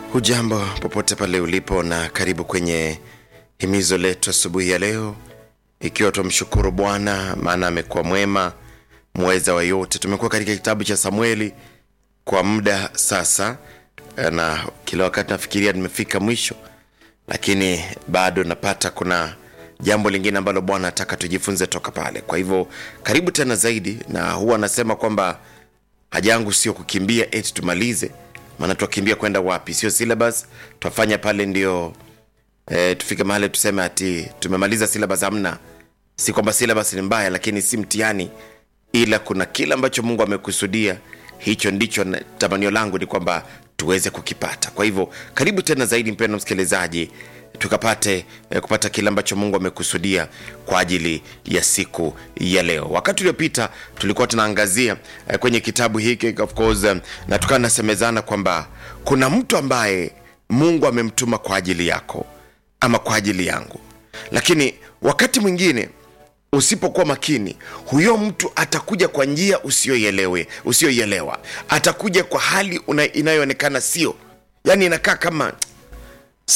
Hujambo popote pale ulipo, na karibu kwenye himizo letu asubuhi ya leo, ikiwa tumshukuru Bwana maana amekuwa mwema, mweza wa yote. Tumekuwa katika kitabu cha Samueli kwa muda sasa, na kila wakati nafikiria nimefika mwisho, lakini bado napata kuna jambo lingine ambalo Bwana ataka tujifunze toka pale. Kwa hivyo karibu tena zaidi, na huwa anasema kwamba haja yangu sio kukimbia eti tumalize, maana twakimbia kwenda wapi? Sio syllabus twafanya pale ndio e, tufike mahali tuseme ati tumemaliza syllabus. Hamna, si kwamba syllabus ni mbaya, lakini si mtihani, ila kuna kile ambacho Mungu amekusudia. Hicho ndicho na- tamanio langu ni kwamba tuweze kukipata. Kwa hivyo karibu tena zaidi, mpendwa msikilizaji, tukapate eh, kupata kile ambacho Mungu amekusudia kwa ajili ya siku ya leo. Wakati uliopita tulikuwa tunaangazia eh, kwenye kitabu hiki of course, eh, na tukawa nasemezana kwamba kuna mtu ambaye Mungu amemtuma kwa ajili yako ama kwa ajili yangu, lakini wakati mwingine usipokuwa makini, huyo mtu atakuja kwa njia usiyoielewe usiyoielewa, atakuja kwa hali una- inayoonekana sio, yani inakaa kama